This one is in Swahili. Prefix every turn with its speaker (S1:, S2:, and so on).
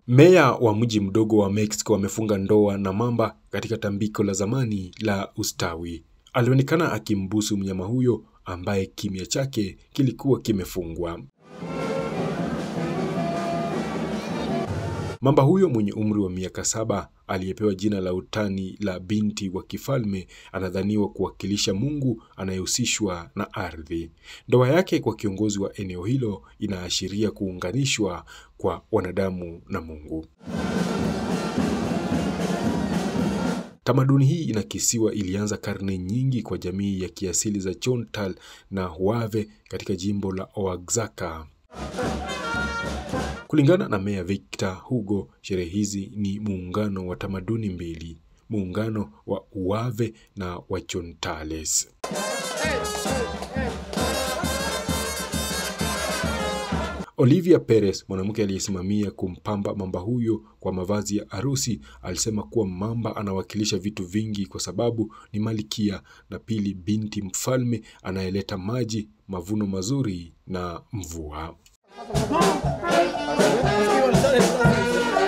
S1: Meya wa mji mdogo wa Mexico amefunga ndoa na mamba katika tambiko la zamani la ustawi. Alionekana akimbusu mnyama huyo ambaye kimya chake kilikuwa kimefungwa. Mamba huyo mwenye umri wa miaka saba aliyepewa jina la utani la binti wa kifalme anadhaniwa kuwakilisha Mungu anayehusishwa na ardhi. Ndoa yake kwa kiongozi wa eneo hilo inaashiria kuunganishwa kwa wanadamu na Mungu. Tamaduni hii inakisiwa ilianza karne nyingi kwa jamii ya kiasili za Chontal na Huave katika jimbo la Oaxaca. Kulingana na Meya Victor Hugo, sherehe hizi ni muungano wa tamaduni mbili, muungano wa Uave na wa Chontales. Olivia Perez, mwanamke aliyesimamia kumpamba mamba huyo kwa mavazi ya harusi, alisema kuwa mamba anawakilisha vitu vingi kwa sababu ni malkia na pili, binti mfalme anayeleta maji, mavuno mazuri na mvua.